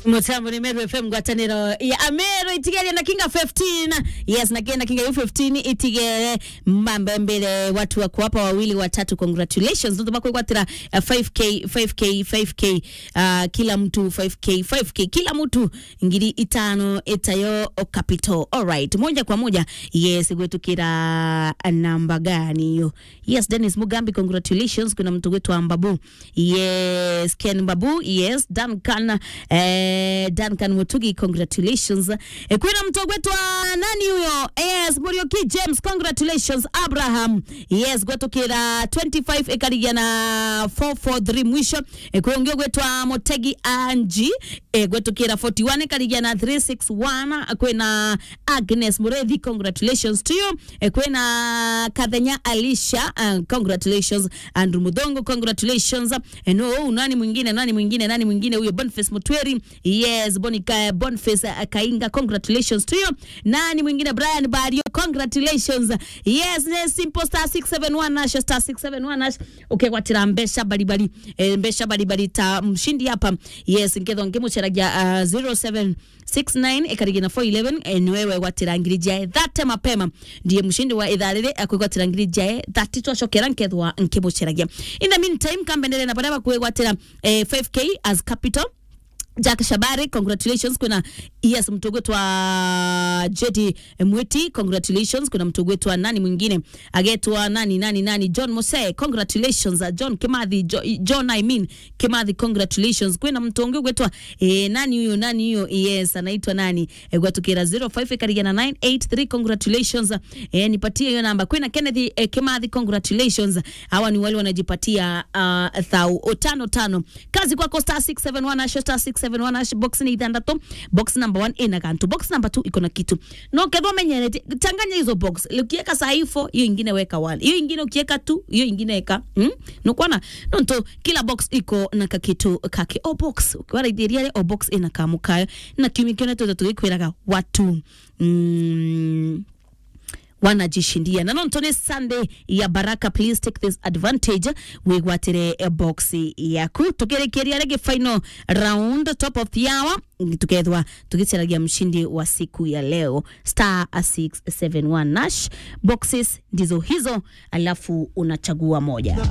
mutambo ni meru fm ngwataniro ya amero itigere na kinga 15 yes na kinga kinga 15 itigere mambe mbele watu wako hapa wawili watatu congratulations ndo bako kwatira uh, 5k 5k 5k uh, kila mtu 5k 5k kila mtu ngiri itano itayo capital all right moja kwa moja yes gwetukira namba gani hiyo yes Dennis Mugambi congratulations kuna mtu wetu ambabu yes Ken Babu yes Duncan eh, Duncan Mutugi congratulations eh, kuna mtu wetu wa nani huyo yes Murioki James congratulations Abraham yes gwetukira 25 ekarigia na 443 mwisho eh, kuongea gwetu wa Motegi Anji eh, gwetukira 41 ekarigia na 361 kwena Agnes Murethi congratulations to you eh, kwena Kathenya Alicia uh, congratulations Andrew Mudongo congratulations eh, no nani mwingine nani mwingine nani mwingine huyo Boniface Mutweri yes Bonica Boniface uh, Kainga congratulations to you nani mwingine Brian Bario congratulations yes ne simple star 671 nash star 671 nash okay kwatira mbesha balibali eh, mbesha balibali ta mshindi hapa yes nkedho ngemucheragia uh, 07 69 ekarigina 411 eh, ni wewe watirangiri jae thate mapema ndiye mshindi wa idhaa riri akwigwatirangiri jae thati twacokera nkethwa nkimucheragia in the meantime kambendere na baraba kwigwatira eh, 5k as capital Jack Shabari congratulations kuna yes mtogo wa Jedi Mwiti congratulations kuna mtogo wetu wa nani mwingine agetwa nani nani nani John Mose congratulations uh, John Kimathi jo, John I mean Kimathi congratulations kuna mtongo wetu eh, nani huyo nani huyo yes anaitwa nani eh, gwatukira 05 karigana 983 congratulations eh, nipatie hiyo namba kuna Kennedy eh, Kimathi congratulations hawa ni wale wanajipatia uh, thau tano tano kazi kwako star 671 na star 671 hash box ni ithandatu box number 1 ina kantu box number 2 iko na kitu no kedho menyerete changanya hizo box ukiweka saifo hiyo ingine weka wale hiyo ingine ukiweka tu hiyo ingine weka hmm? no kwana no nto kila box iko na kakitu kake o box ukiwara ithiria o box ina kamukayo na kiumia kĩone tuothe tũgĩkwĩraga watu mm, wanajishindia na nonto nĩ sunday ya baraka please take this advantage wigwatire eh, box yaku tukĩrĩkĩria rĩngĩ final round top of the hour tukethwa tugicaragia mshindi wa siku ya leo star 671 nash boxes ndizo hizo alafu unachagua moja